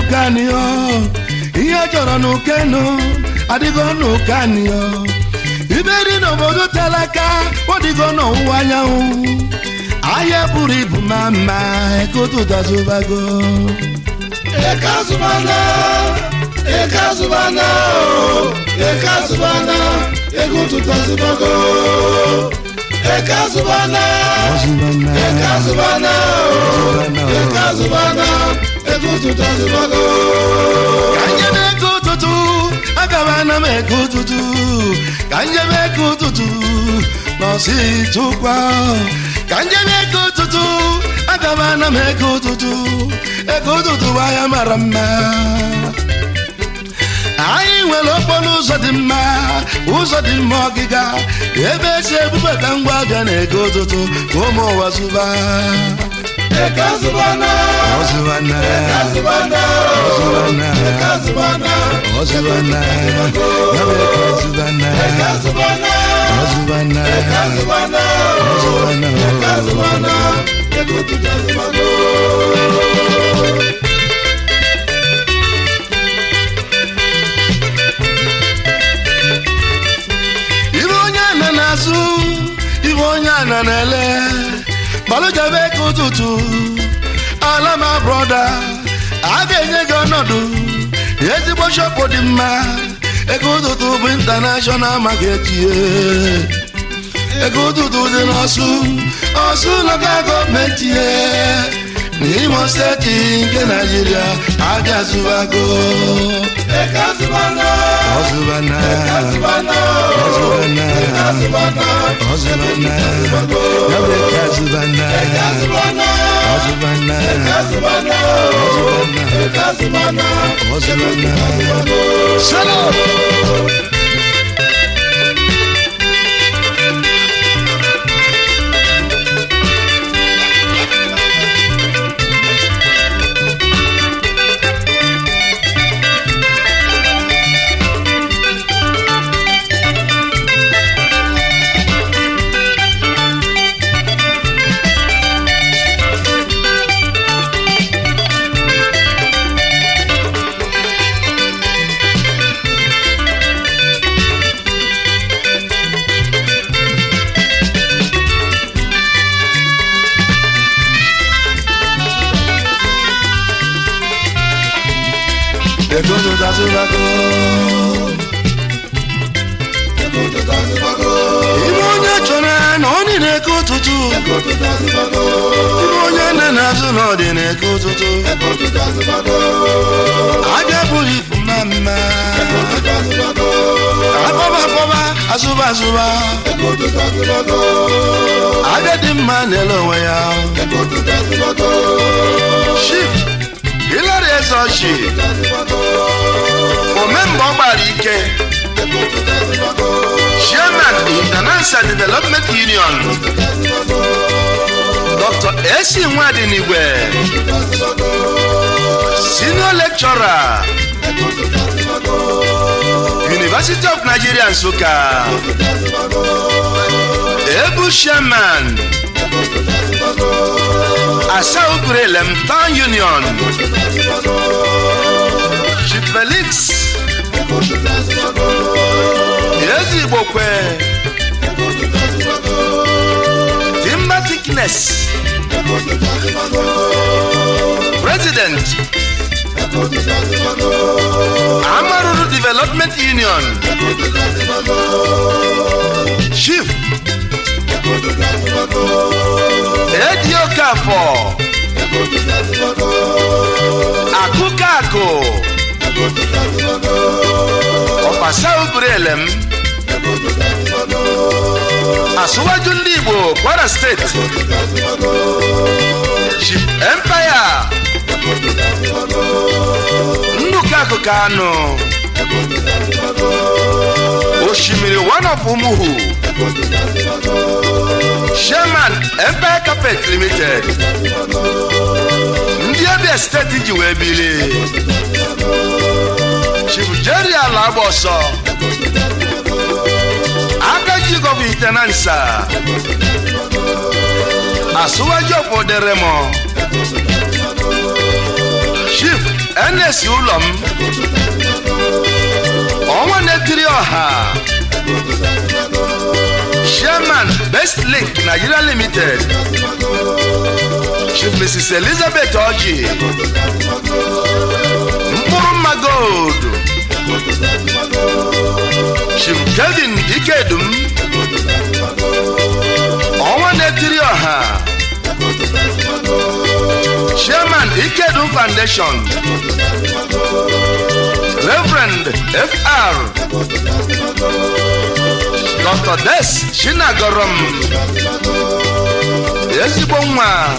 n'ụkanio ihe chọrọ n'ukenu adịgo n'ụkanio ibe dị n'obodo tere aka ọdịgo n'ọwụwa anyanwụ ahịa buru ibu ma mma ekotutazubago eke azụbana eke azụbana o, eke azụbana ego ụtụtụ azụbago eke azụbana eke azụbana o, eke azụbana ego ụtụtụ azụbago ka njebe ego ụtụtụ agaba na m ego ụtụtụ ka njebe ego ụtụtụ nọsi tụkwa ka njebe ego ụtụtụ agaba na m ego ụtụtụ ego ụtụtụ bụ ahịa mara mma anyị nwere okporo ụzọ dị mma ụzọ dị mma ọgịga ebe esi ebubata ngwa abịa na ego ụtụtụ ka ụmụ ụwa zụba eke azụbana ọzụbana eke azụbana o, ọzụbana eke azụbana ọzụbana ya bụ eke ọzụbana eke azụbana ọzụbana eke azụbana o, ọzụbana eke azụbana ego ụtụtụ azụbago ibe onye ana na-azụ ibe onye ana na-ele gbalụjabe ka ụtụtụ ala ma brọda a ga-enye gị ọnọdụ ezigbo shọpụ dị mma ego ụtụtụ bụ intanashọnal maketie ego ụtụtụ dị n'ọsụ ọsụ lokal gọọmenti ye n'imo steeti nke naijiria abịa zụbago eke azụbana ọzụbana eke azụbana o, ọzụbana eke azụbana ọzụbana ya bụ eke azụbana eke azụbana ọzụbana eke azụbana o, eke azụbana ọzụbana salo ego ụtụtụ azụbago ego ụtụtụ azụbago ibe onye chọrọ na ọ dị n'eke ụtụtụ ego ụtụtụ azụbago ibe onye nne na-azụ na ọ dị n'eke ụtụtụ ego ụtụtụ azụbago abịa bụrụ ibu mma mma ego ụtụtụ azụbago akpọba akpọba azụba azụba ego ụtụtụ azụbago abịa dị mma na-ele onwe ya ego ụtụtụ azụbago shif hilary ezochi azụbago omemgbe ọ gbara ike ego ụtụtụ azụbago chairman international development union dr esi nwadinigwe ụtụtụ azụbago senior lecturer ego ụtụtụ azụbago university of nigeria nsụka ụtụtụ azụbago ebu chairman ego ụtụtụ azụbago asaugurelem town union ụtụtụ azụbago chief felix ego ụtụtụ azụbago ezigbokwe ego ụtụtụ azụbago timber thickness ego ụtụtụ azụbago president ego ụtụtụ azụbago amaruru development union ego ụtụtụ azụbago chief ego ụtụtụ azụbago ediokafọ ego ụtụtụ azụbago akụkakụ ego ụtụtụ azụbago ọbasaugurelem ego ụtụtụ azụbago asụwaju ndị igbo kwara steeti ụtụtụ azụbago chief empire ego ụtụtụ azụbago ndụkakụ kanụ ego ụtụtụ azụbago osimiri one of umuhu ego ụtụtụ azụbago chairman empire carpet limited ndị abia steeti ji wee bili chief jerry ala agba ọsọ aka ji gọbụ itenansa asụwaju ọpọderemo chief ernest ụlọ m ọnwa na-etiri ọha chairman best link nigeria limited chief mrs elizabeth oji mkpụrụ mma gold chief kevin ikedum ọnwa na-etiri ọha chairman ikedum foundation reverend fr dr des chinagorom ezigbo nwa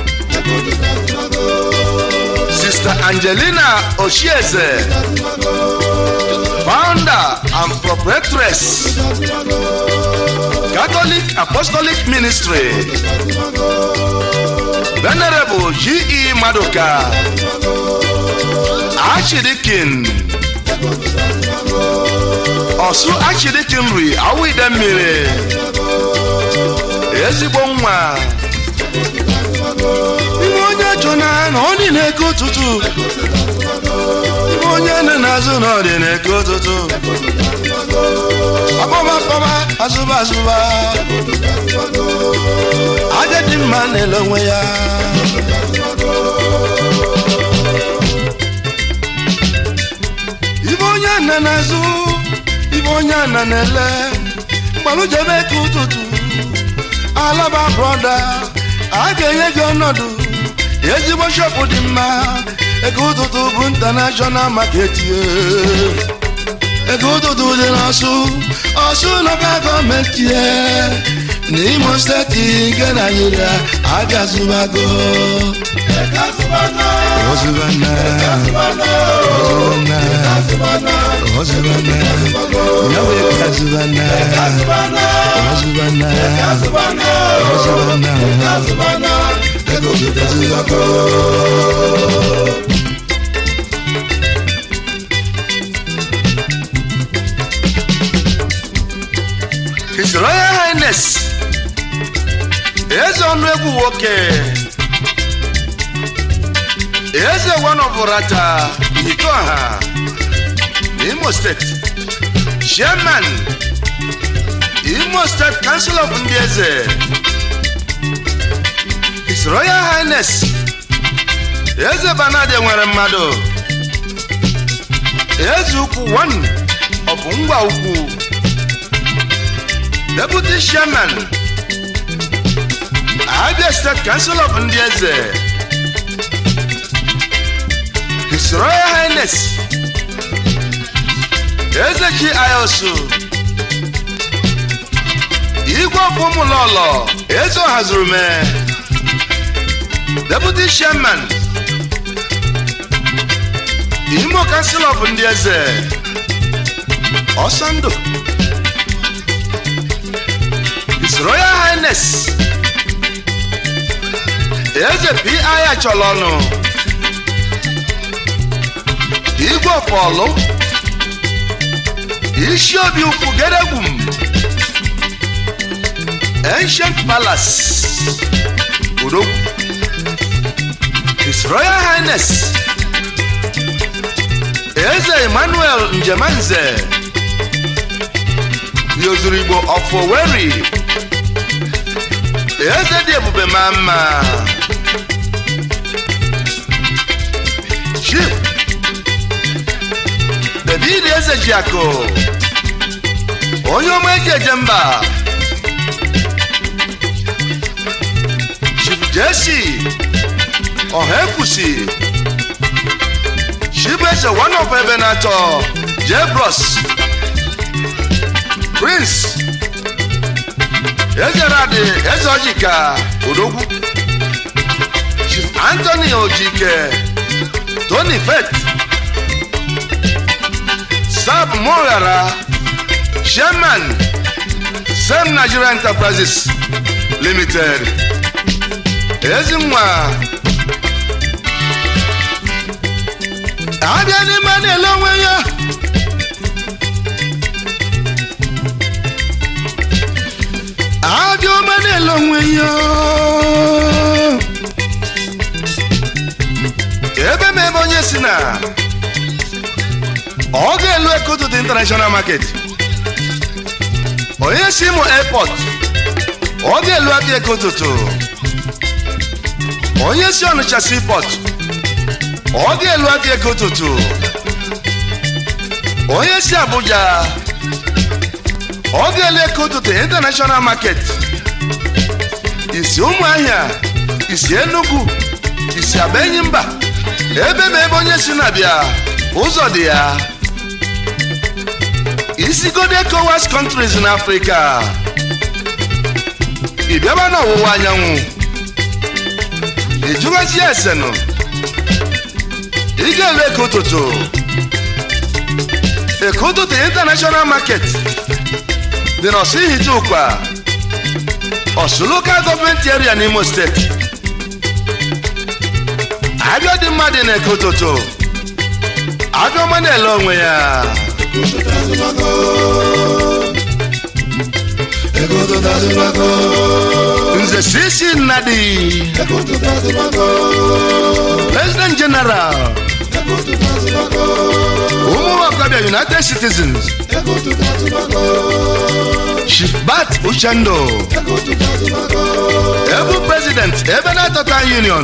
sister angelina oshieze founder and proprietress catholic apostolic ministry venerable ge maduka archdeacon ọsụ archdeacon nri awụide mmiri ezigbo nwa iwe onye chọ na na ọ dị na-eke ụtụtụ iwe onye nọ n'azụ na ọ dị na-eke ụtụtụ akpọba akpọba azụba azụba aja dị mma na-ele onwe ya ibe onye nọ n'azụ ibe onye nọ na-ele gbalụjebe ka ụtụtụ alaba brọda a ga-enye gị ọnọdụ ezigbo shọpụ dị mma ego ụtụtụ bụ intanashọnal maketi ego ụtụtụ dị n'ọsụ ọsụ lọka gọọmenti n'imo steeti nke naijiria agazụbago ozubana ozubana ozubana yawe kazubana ozubana ozubana ego zụtazubago his royal highness eze ọnụ egwu nwoke eze wanọbụrata itoha imo steeti chairman imo state council of ndị eze his royal highness eze banade nwere mmadụ eze ukwu one of ngwa ukwu deputy chairman abia state council of ndị eze his royal highness eze chi ayosu igwe ọfụmụlọlọ eze ọhazurume deputy chairman imo council of ndị eze ọsọndụ his royal highness eze pi achọrọ ọnụ igwe ọfọlụ isi obi ukwu geregwum ancient palace odogwu his royal highness eze emmanuel njemanze yozuru igbo of Owerri eze dị ebube ma mma chief david eze jiakụ onye ọma eji eje mba chief jesi ọha ekwusi chief eze one of ebe na-atọ jebros prince eze radi eze ojika odogwu chief anthony ojike tony fet sab moghara chairman sem nigeria enterprises limited ezi nwa abịa n'ime na-ele onwe ya abịa ọma na-ele onwe ya ebe m ebe onye si na ọ ga-elu ekotutu international market onye si imo airport ọ ga-elu aka ekotutu onye si ọnịcha seaport ọ ga-elu aka ekotutu onye si abuja ọ ga-elu ekotutu international market isi ụmụahịa isi enugu isi abenyi mba ebe ma ebe onye si na-abịa ụzọ dị ya isigodo ECOWAS countries na afrịka ị bịaba n'ọwụwa anyanwụ ịjụgazi esenụ ị ga-ele eke ụtụtụ eke ụtụtụ international market dị n'ọsụ ihite ụkwa ọsụ lokal gọọmenti area n'imo steeti abịa dị mma dị na-eke ụtụtụ abịa ọma na-ele onwe ya nze sisi nnadi president general ụmụ ọkọbịa united citizens chief bat uchendo ebu president ebe na-atọta union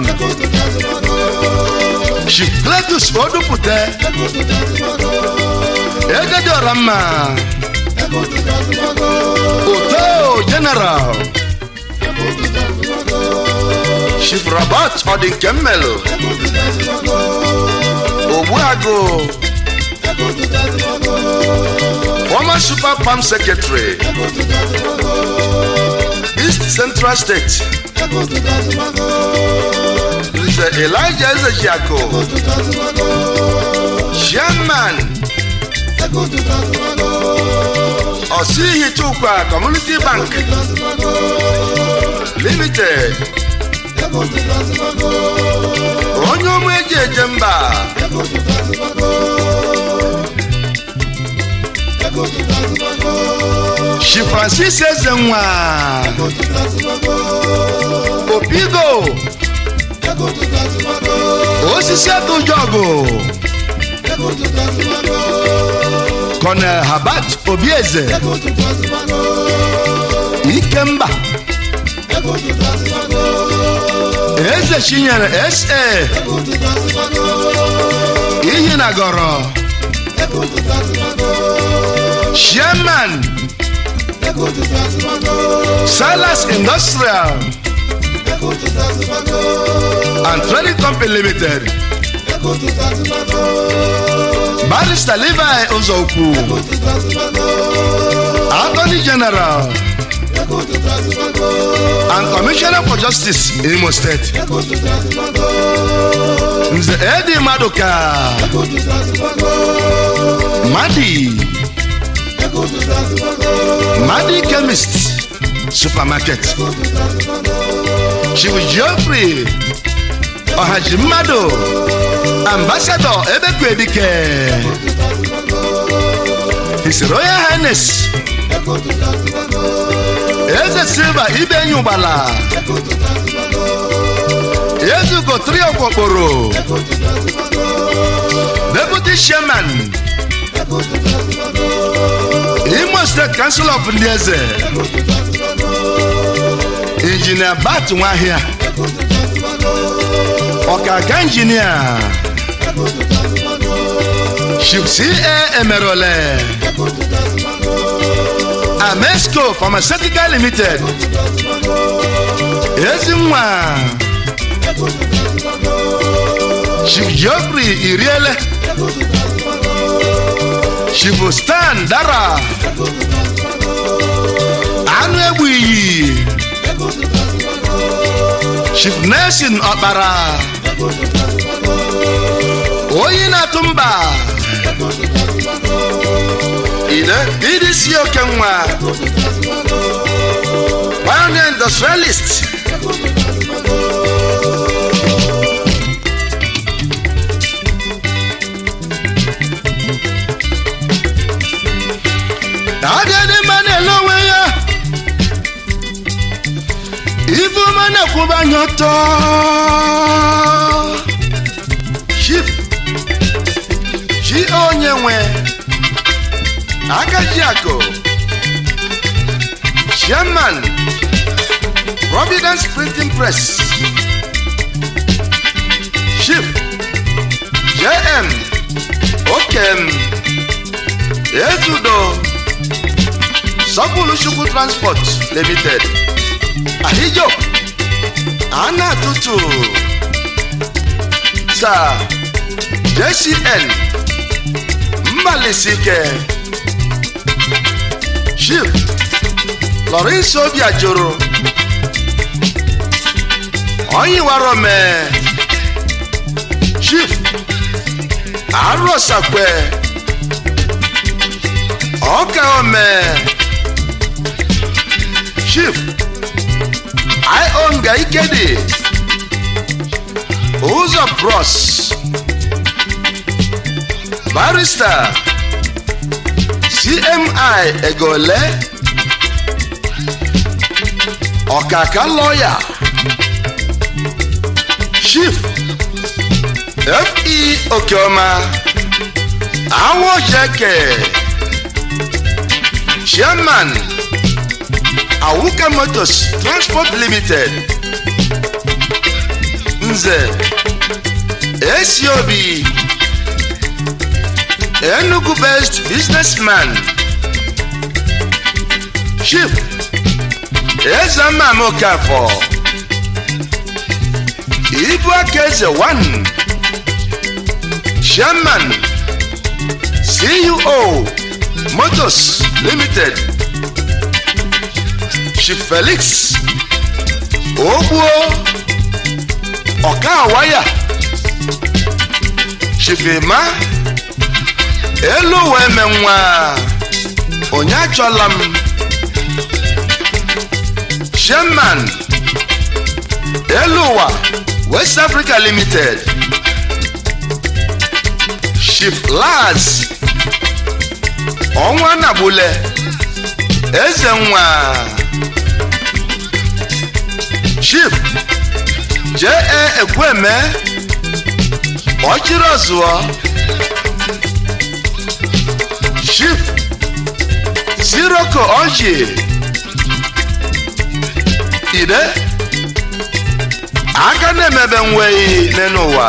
chief cletus odupụte egedi ọramma oto general chief robert ọdịnkemmelu ogbuagụ former super palm secretary east central state nze elijah ezejiako chairman osihitukwa community bank limited onye ụmụ eji eje mba chi francis ezenwa opigo osisi atụjọgụ Colonel Habat Obieze Ikemba Eze Chinyere SA Ihinagoro Chairman Silas Industrial and Trading Company Limited barista levi ụzọukwu attorney general and commissioner for justice in imo state nze edi maduka madi madi chemist supermarket chief geoffrey ọhaji mmadụ ambassador ebekwedike his royal highness eze silva ibenyi ụgbala ezugo tri okpokporo deputy chairman imo state council of ndị eze injinia bat nwahịa ọkaga injinia chief ca emerole amesco pharmaceutical limited ezinwa chief geoffrey iriele chief stan dara anụ egbu iyi chief nelson ọkpara oyi na-atụ mba ide idisi oke nwa pioneer industrialist agadi mma na-ele onwe ya ife ọma na-ekwuba anya ọtọ nwe akajiako chairman providence printing press chief jm okem ezudo sọpụlụchukwu transport limited ahijo ana tutu sa jcn mmalisike chief lawrence obiajoro onyiwarome chief arosakwe ọkaome chief ionga ikedi ụzọ bros barista cmi egole ọkaka lọya chief fe okeọma awojeke chairman awuka motors transport limited nze esiobi enugu based businessman chief ezemam okafọ ibu aka eze 1 chairman ceo motors limited chief felix ogbuo ọkawaya chief emma elu wee me nwa onye achọla m chairman elu ụwa west africa limited chief laz ọnwa nagbule eze nwa chief jee ekweme ọchịrị ọzụọ chief siroko ọjị ide aka na-emebe nweghị n'ụwa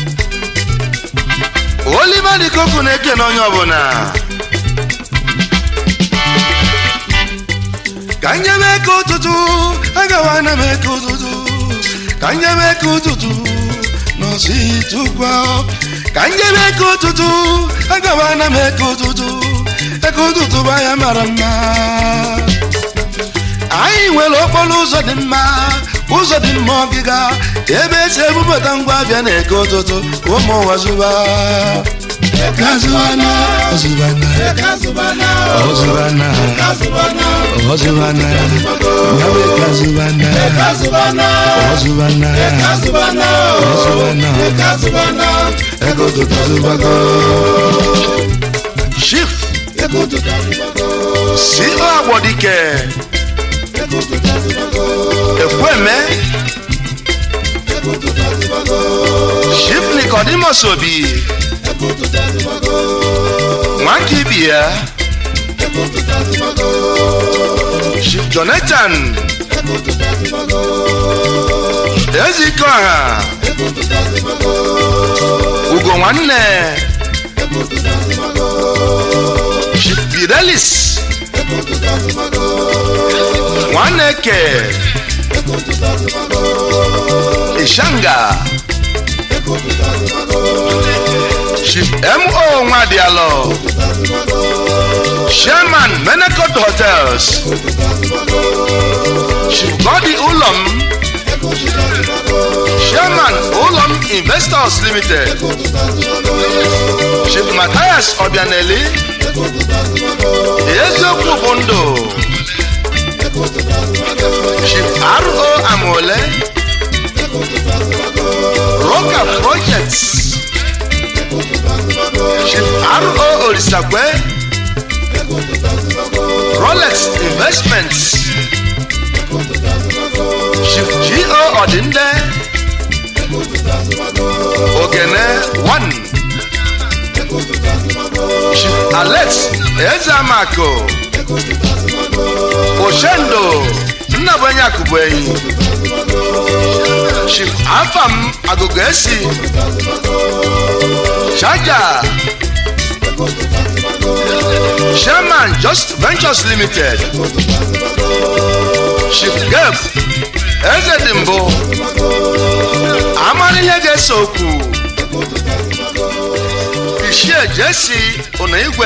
oliver dikoku na-eke n'onye ọbụla ka nyebe ka ụtụtụ agawa na m eke ụtụtụ ka nyebe ka ụtụtụ n'ọsị tụkwa ka nyebe ka ụtụtụ agawa na m eke ụtụtụ eke ụtụtụ bụ anya mara mma anyị nwere okporo ụzọ dị mma ụzọ dị mma ọgịga ebe esi ebubata ngwa abịa na eke ụtụtụ ka ụmụ ụwa zụba Ekazubana, Ozubana, Ekazubana, Ozubana, Ekazubana, Ozubana, Yawe Kazubana, Ekazubana, Ozubana, Ekazubana, Ozubana, Ekazubana, Ekoto Kazubago. Chief Ekutu Kazubago, C.O. Agbodike, Ekutu Kazubago, Ekweme, Ekutu Kazubago, Chief Nicodemus Obi, Ekutu Kazubago, Nwakibia, Ekutu Kazubago, Chief Jonathan, Ekutu Kazubago, Ezikoha, Ekutu Kazubago, Ugo Nwanne, Ekutu Kazubago, Chief Fidelis, Ekutu Kazubago, Nwaneke, Ekutu Kazubago, Ishanga, Ekutu Kazubago, Chief M.O. Nwadialo, Ekutu Kazubago, Chairman Menacott Hotels, Ekutu Kazubago, Chief Godi Ulom, Ekutu Kazubago, Chairman Ulom Investors Limited, Ekutu Kazubago, Chief Matthias Obianeli, Ekutu Kazubago, eziokwu bụ ndụ Ekutu Kazubago, Chief R.O. Amole, Ekutu Kazubago, Roca Projects, Ekutu Kazubago, Chief R.O. Orisakwe, Ekutu Kazubago, Rolex Investments, Ekutu Kazubago, Chief G.O. Odinde, Ekutu Kazubago, Ogene One, Ekutu Kazubago, alex ezeamako oshendo nnabonye akụbụ enyi chief afam agụgụ esi chaja chairman just ventures limited chief gep eze dị mbụ amara ihe ga-ese okwu ichie jesi ụna igwe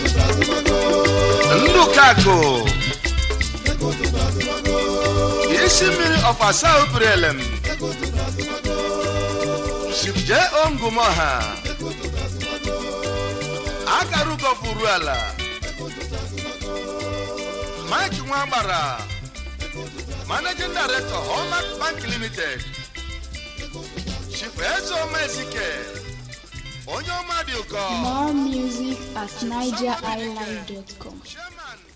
ndụkakụ isi mmiri ọfasa obirelem chief j ongumoha akarugọfuru ala mike nwagbara managing director hallmark bank limited chief ezeoma ezike onye ọma dị ụkọ More music at nigeriilive.com. chairman